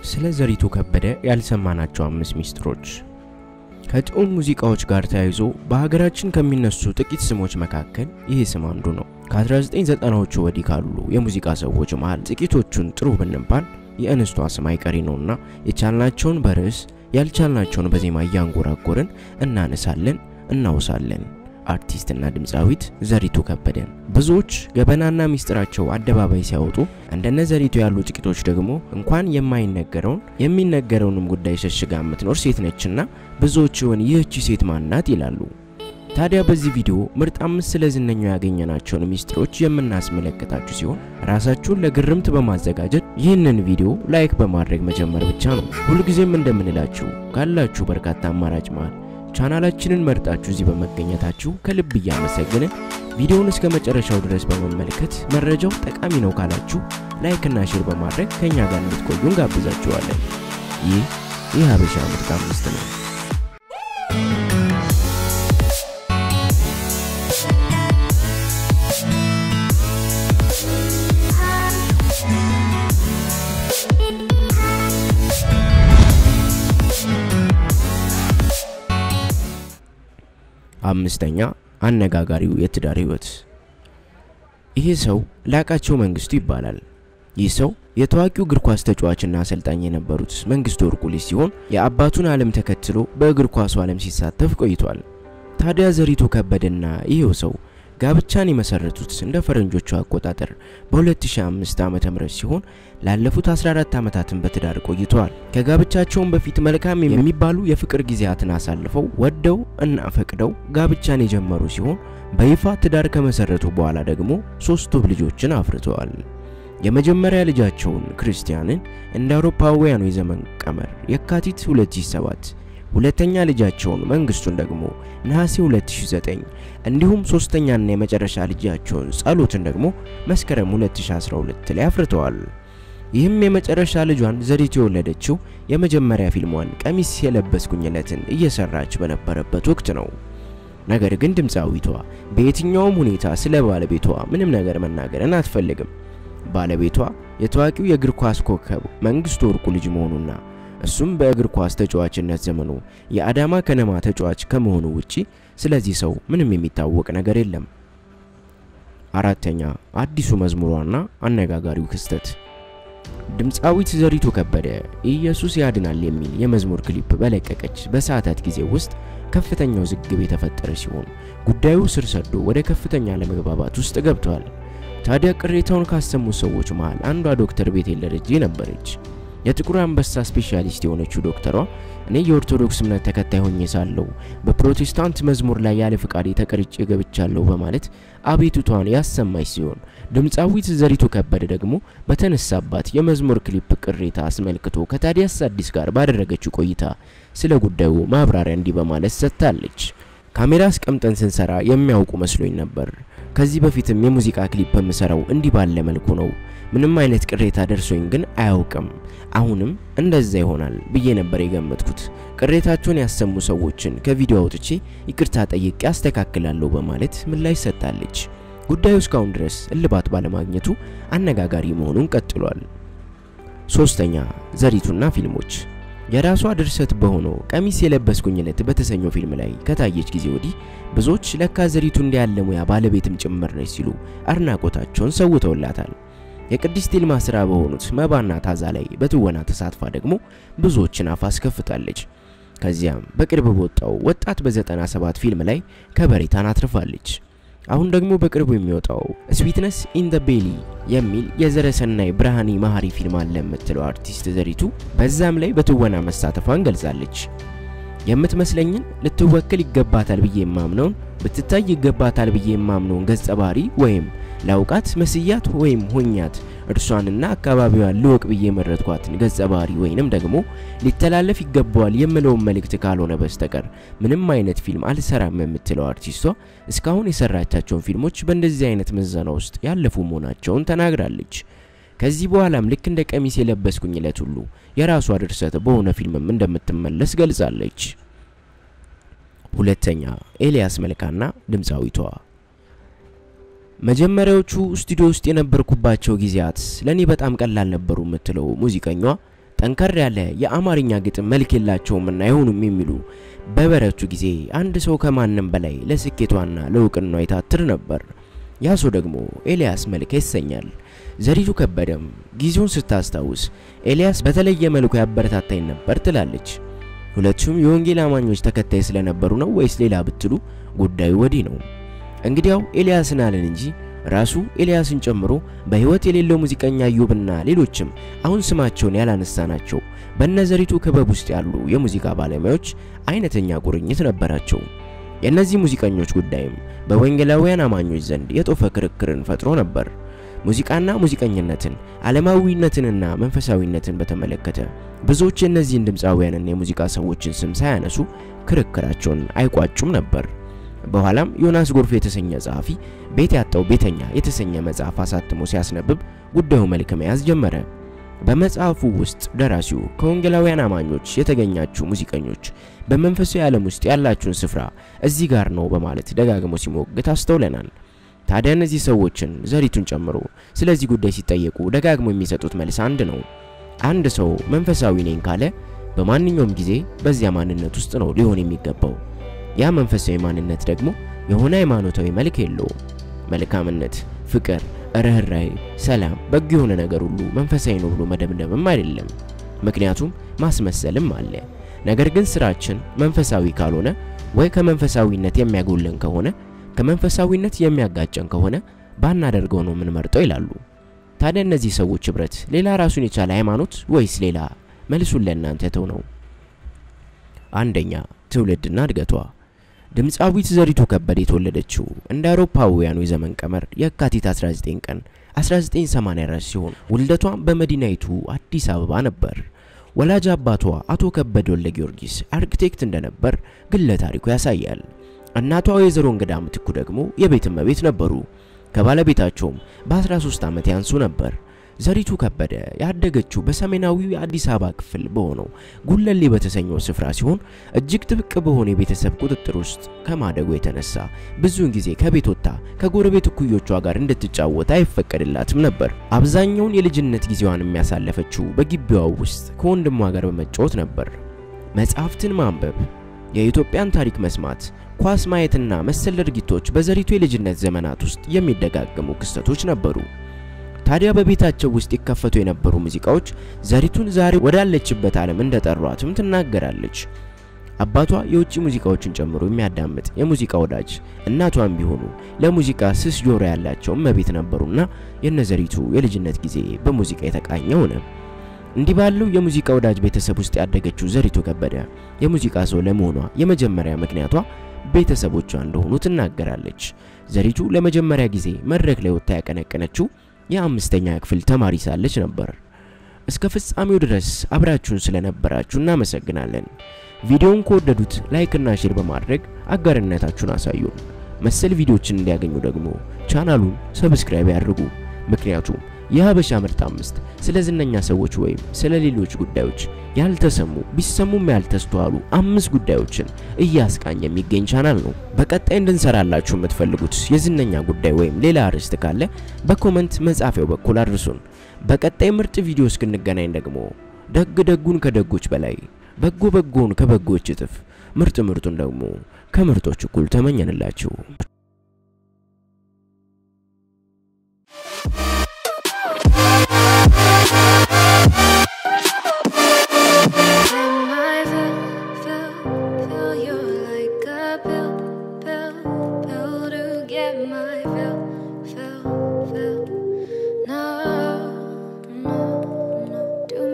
ስለ ዘሪቱ ከበደ ያልሰማናቸው አምስት ሚስጥሮች። ከጥዑም ሙዚቃዎች ጋር ተያይዞ በሀገራችን ከሚነሱ ጥቂት ስሞች መካከል ይህ ስም አንዱ ነው። ከ1990ዎቹ ወዲህ ካሉ የሙዚቃ ሰዎች መሃል ጥቂቶቹን ጥሩ ብንባል የእንስቷ ስም አይቀሬ ነውና የቻልናቸውን በርዕስ ያልቻልናቸውን በዜማ እያንጎራጎርን እናነሳለን፣ እናውሳለን። አርቲስትና ድምፃዊት ዘሪቱ ከበደን ብዙዎች ገበናና ሚስጥራቸው አደባባይ ሲያወጡ እንደነ ዘሪቱ ያሉ ጥቂቶች ደግሞ እንኳን የማይነገረውን የሚነገረውንም ጉዳይ ሸሽጋ የምትኖር ሴት ነችና ብዙዎች ይሆን ይህቺ ሴት ማናት ይላሉ። ታዲያ በዚህ ቪዲዮ ምርጥ አምስት ስለ ዝነኛው ያገኘናቸውን ሚስጥሮች የምናስመለከታችሁ ሲሆን ራሳችሁን ለግርምት በማዘጋጀት ይህንን ቪዲዮ ላይክ በማድረግ መጀመር ብቻ ነው። ሁልጊዜም እንደምንላችሁ ካላችሁ በርካታ አማራጭ መሃል ቻናላችንን መርጣችሁ እዚህ በመገኘታችሁ ከልብ እያመሰገንን ቪዲዮውን እስከ መጨረሻው ድረስ በመመልከት መረጃው ጠቃሚ ነው ካላችሁ ላይክ እና ሼር በማድረግ ከኛ ጋር እንድትቆዩ እንጋብዛችኋለን። ይህ የሀበሻ ምርጥ አምስት ነው። አምስተኛ አነጋጋሪው የትዳር ህይወት። ይህ ሰው ላቃቸው መንግስቱ ይባላል። ይህ ሰው የታዋቂው እግር ኳስ ተጫዋችና አሰልጣኝ የነበሩት መንግስቱ ወርቁ ልጅ ሲሆን የአባቱን ዓለም ተከትሎ በእግር ኳሱ ዓለም ሲሳተፍ ቆይቷል። ታዲያ ዘሪቱ ከበደና ይሄው ሰው ጋብቻን የመሰረቱት እንደ ፈረንጆቹ አቆጣጠር በ2005 ዓ.ም ሲሆን ላለፉት 14 ዓመታትን በትዳር ቆይተዋል። ከጋብቻቸውም በፊት መልካም የሚባሉ የፍቅር ጊዜያትን አሳልፈው ወደው እና ፈቅደው ጋብቻን የጀመሩ ሲሆን በይፋ ትዳር ከመሰረቱ በኋላ ደግሞ ሶስት ውብ ልጆችን አፍርተዋል። የመጀመሪያ ልጃቸውን ክርስቲያንን እንደ አውሮፓውያኑ የዘመን ቀመር የካቲት 2007 ሁለተኛ ልጃቸውን መንግስቱን ደግሞ ነሐሴ 2009 እንዲሁም ሶስተኛና የመጨረሻ ልጃቸውን ጸሎትን ደግሞ መስከረም 2012 ላይ አፍርተዋል። ይህም የመጨረሻ ልጇን ዘሪቱ የወለደችው የመጀመሪያ ፊልሟን ቀሚስ የለበስኩኝለትን እየሰራች በነበረበት ወቅት ነው። ነገር ግን ድምፃዊቷ በየትኛውም ሁኔታ ስለ ባለቤቷ ምንም ነገር መናገርን አትፈልግም። ባለቤቷ የታዋቂው የእግር ኳስ ኮከብ መንግስቱ ወርቁ ልጅ መሆኑና እሱም በእግር ኳስ ተጫዋችነት ዘመኑ የአዳማ ከነማ ተጫዋች ከመሆኑ ውጪ ስለዚህ ሰው ምንም የሚታወቅ ነገር የለም። አራተኛ አዲሱ መዝሙሯና አነጋጋሪው ክስተት። ድምፃዊት ዘሪቱ ከበደ ኢየሱስ ያድናል የሚል የመዝሙር ክሊፕ በለቀቀች በሰዓታት ጊዜ ውስጥ ከፍተኛ ውዝግብ የተፈጠረ ሲሆን ጉዳዩ ስር ሰዶ ወደ ከፍተኛ ለመግባባት ውስጥ ገብቷል። ታዲያ ቅሬታውን ካሰሙ ሰዎች መሃል አንዷ ዶክተር ቤቴል ደረጄ ነበረች። የጥቁር አንበሳ ስፔሻሊስት የሆነችው ዶክተሯ እኔ የኦርቶዶክስ እምነት ተከታይ ሆኜ ሳለሁ በፕሮቴስታንት መዝሙር ላይ ያለ ፍቃድ ተቀርጬ ገብቻለሁ በማለት አቤቱቷን ያሰማች ሲሆን ድምፃዊት ዘሪቱ ከበደ ደግሞ በተነሳባት የመዝሙር ክሊፕ ቅሬታ አስመልክቶ ከታዲያስ አዲስ ጋር ባደረገችው ቆይታ ስለ ጉዳዩ ማብራሪያ እንዲህ በማለት ሰጥታለች። ካሜራ አስቀምጠን ስንሰራ የሚያውቁ መስሎኝ ነበር። ከዚህ በፊትም የሙዚቃ ክሊፕ የምሰራው እንዲህ ባለ መልኩ ነው። ምንም አይነት ቅሬታ ደርሶኝ ግን አያውቅም። አሁንም እንደዛ ይሆናል ብዬ ነበር የገመትኩት። ቅሬታቸውን ያሰሙ ሰዎችን ከቪዲዮ አውጥቼ ይቅርታ ጠይቄ አስተካክላለሁ በማለት ምላሽ ሰጥታለች። ጉዳዩ እስካሁን ድረስ እልባት ባለማግኘቱ አነጋጋሪ መሆኑን ቀጥሏል። ሶስተኛ ዘሪቱና ፊልሞች የራሷ ድርሰት በሆነው ቀሚስ የለበስኩኝለት በተሰኘው ፊልም ላይ ከታየች ጊዜ ወዲህ ብዙዎች ለካ ዘሪቱ እንዲያለ ሙያ ባለቤትም ጭምር ነች ሲሉ አድናቆታቸውን ሰውተውላታል። የቅድስት ይልማ ስራ በሆኑት መባና ታዛ ላይ በትወና ተሳትፋ ደግሞ ብዙዎችን አፍ አስከፍታለች። ከዚያም በቅርብ በወጣው ወጣት በ97 ፊልም ላይ ከበሬታን አትርፋለች። አሁን ደግሞ በቅርቡ የሚወጣው ስዊትነስ ኢን ደ ቤሊ የሚል የዘረሰናይ ብርሃኔ መሀሪ ፊልም አለ የምትለው አርቲስት ዘሪቱ በዛም ላይ በትወና መሳተፏን ገልጻለች። የምትመስለኝን ልትወክል ይገባታል ብዬ የማምነውን ብትታይ ይገባታል ብዬ የማምነውን ገጸ ባህሪ ወይም ላውቃት መስያት ወይም ሆኛት እርሷንና አካባቢዋን ልወቅ ብዬ የመረጥኳትን ገጸ ባህሪ ወይንም ደግሞ ሊተላለፍ ይገባዋል የምለውን መልእክት ካልሆነ በስተቀር ምንም አይነት ፊልም አልሰራም የምትለው አርቲስቷ እስካሁን የሰራቻቸውን ፊልሞች በእንደዚህ አይነት ምዘና ውስጥ ያለፉ መሆናቸውን ተናግራለች። ከዚህ በኋላም ልክ እንደ ቀሚስ የለበስኩኝ ዕለት ሁሉ የራሷ ድርሰት በሆነ ፊልምም እንደምትመለስ ገልጻለች። ሁለተኛ ኤልያስ መልካና ድምፃዊቷ መጀመሪያዎቹ ስቱዲዮ ውስጥ የነበርኩባቸው ጊዜያት ለኔ በጣም ቀላል ነበሩ የምትለው ሙዚቀኛዋ ጠንከር ያለ የአማርኛ ግጥም መልክ የላቸውምና አይሆኑም የሚሉ በበረቱ ጊዜ አንድ ሰው ከማንም በላይ ለስኬቷና ለእውቅናዋ ይታትር ነበር። ያ ሰው ደግሞ ኤልያስ መልካ ይሰኛል። ዘሪቱ ከበደም ጊዜውን ስታስታውስ ኤልያስ በተለየ መልኩ ያበረታታኝ ነበር ትላለች። ሁለቱም የወንጌል አማኞች ተከታይ ስለነበሩ ነው ወይስ ሌላ ብትሉ ጉዳዩ ወዲህ ነው። እንግዲያው ኤልያስን አለን እንጂ ራሱ ኤልያስን ጨምሮ በህይወት የሌለው ሙዚቀኛ ኢዮብና ሌሎችም አሁን ስማቸውን ያላነሳናቸው በነዘሪቱ ክበብ ውስጥ ያሉ የሙዚቃ ባለሙያዎች አይነተኛ ቁርኝት ነበራቸው። የእነዚህ ሙዚቀኞች ጉዳይም በወንጌላውያን አማኞች ዘንድ የጦፈ ክርክርን ፈጥሮ ነበር። ሙዚቃና ሙዚቀኝነትን፣ ዓለማዊነትንና መንፈሳዊነትን በተመለከተ ብዙዎች የእነዚህን ድምፃውያንና የሙዚቃ ሰዎችን ስም ሳያነሱ ክርክራቸውን አይቋጩም ነበር። በኋላም ዮናስ ጎርፍ የተሰኘ ጸሐፊ ቤት ያጣው ቤተኛ የተሰኘ መጽሐፍ አሳትሞ ሲያስነብብ ጉዳዩ መልክ መያዝ ጀመረ። በመጽሐፉ ውስጥ ደራሲው ከወንጌላውያን አማኞች የተገኛችሁ ሙዚቀኞች በመንፈሳዊ ዓለም ውስጥ ያላችሁን ስፍራ እዚህ ጋር ነው በማለት ደጋግሞ ሲሞግት አስተውለናል። ታዲያ እነዚህ ሰዎችን ዘሪቱን ጨምሮ ስለዚህ ጉዳይ ሲጠየቁ ደጋግሞ የሚሰጡት መልስ አንድ ነው። አንድ ሰው መንፈሳዊ ነኝ ካለ በማንኛውም ጊዜ በዚያ ማንነት ውስጥ ነው ሊሆን የሚገባው። ያ መንፈሳዊ ማንነት ደግሞ የሆነ ሃይማኖታዊ መልክ የለውም። መልካምነት፣ ፍቅር፣ ርኅራኄ፣ ሰላም፣ በጎ የሆነ ነገር ሁሉ መንፈሳዊ ነው ብሎ መደምደምም አይደለም። ምክንያቱም ማስመሰልም አለ። ነገር ግን ስራችን መንፈሳዊ ካልሆነ ወይ ከመንፈሳዊነት የሚያጎለን ከሆነ ከመንፈሳዊነት የሚያጋጨን ከሆነ ባናደርገው ነው የምንመርጠው ይላሉ። ታዲያ እነዚህ ሰዎች ህብረት ሌላ ራሱን የቻለ ሃይማኖት ወይስ ሌላ? መልሱን ለእናንተ ተው ነው። አንደኛ ትውልድና እድገቷ። ድምፃዊት ዘሪቱ ከበደ የተወለደችው እንደ አውሮፓውያኑ የዘመን ቀመር የካቲት 19 ቀን 1984 ሲሆን ውልደቷም በመዲናይቱ አዲስ አበባ ነበር። ወላጅ አባቷ አቶ ከበደ ወልደ ጊዮርጊስ አርክቴክት እንደነበር ግለ ታሪኩ ያሳያል። እናቷ ወይዘሮ እንግዳ ምትኩ ደግሞ የቤት እመቤት ነበሩ። ከባለቤታቸውም በ13 ዓመት ያንሱ ነበር። ዘሪቱ ከበደ ያደገችው በሰሜናዊው የአዲስ አበባ ክፍል በሆነው ጉለሌ በተሰኘው ስፍራ ሲሆን እጅግ ጥብቅ በሆነ የቤተሰብ ቁጥጥር ውስጥ ከማደጉ የተነሳ ብዙውን ጊዜ ከቤት ወጥታ ከጎረቤት እኩዮቿ ጋር እንድትጫወት አይፈቀድላትም ነበር። አብዛኛውን የልጅነት ጊዜዋን የሚያሳለፈችው በግቢዋ ውስጥ ከወንድሟ ጋር በመጫወት ነበር። መጽሐፍትን ማንበብ፣ የኢትዮጵያን ታሪክ መስማት፣ ኳስ ማየትና መሰል ድርጊቶች በዘሪቱ የልጅነት ዘመናት ውስጥ የሚደጋገሙ ክስተቶች ነበሩ። ታዲያ በቤታቸው ውስጥ ይከፈቱ የነበሩ ሙዚቃዎች ዘሪቱን ዛሬ ወዳለችበት ዓለም እንደጠሯትም ትናገራለች። አባቷ የውጭ ሙዚቃዎችን ጨምሮ የሚያዳምጥ የሙዚቃ ወዳጅ፣ እናቷም ቢሆኑ ለሙዚቃ ስስ ጆሮ ያላቸው እመቤት ነበሩና የነዘሪቱ የልጅነት ጊዜ በሙዚቃ የተቃኘ ሆነ። እንዲህ ባለው የሙዚቃ ወዳጅ ቤተሰብ ውስጥ ያደገችው ዘሪቱ ከበደ የሙዚቃ ሰው ለመሆኗ የመጀመሪያ ምክንያቷ ቤተሰቦቿ እንደሆኑ ትናገራለች። ዘሪቱ ለመጀመሪያ ጊዜ መድረክ ላይ ወጥታ ያቀነቀነችው የአምስተኛ ክፍል ተማሪ ሳለች ነበር። እስከ ፍጻሜው ድረስ አብራችሁን ስለነበራችሁ እናመሰግናለን። ቪዲዮውን ከወደዱት ላይክ እና ሼር በማድረግ አጋርነታችሁን አሳዩን። መሰል ቪዲዮዎችን እንዲያገኙ ደግሞ ቻናሉን ሰብስክራይብ ያድርጉ። ምክንያቱም የሀበሻ ምርጥ አምስት ስለ ዝነኛ ሰዎች ወይም ስለ ሌሎች ጉዳዮች ያልተሰሙ ቢሰሙም ያልተስተዋሉ አምስት ጉዳዮችን እያስቃኝ የሚገኝ ቻናል ነው። በቀጣይ እንድንሰራላችሁ የምትፈልጉት የዝነኛ ጉዳይ ወይም ሌላ አርዕስት ካለ በኮመንት መጻፊያው በኩል አድርሱን። በቀጣይ ምርጥ ቪዲዮ እስክንገናኝ ደግሞ ደግ ደጉን ከደጎች በላይ በጎ በጎን ከበጎች እጥፍ ምርጥ ምርጡን ደግሞ ከምርጦች እኩል ተመኘንላችሁ። I feel, feel, feel you're like a pill, pill, pill to get my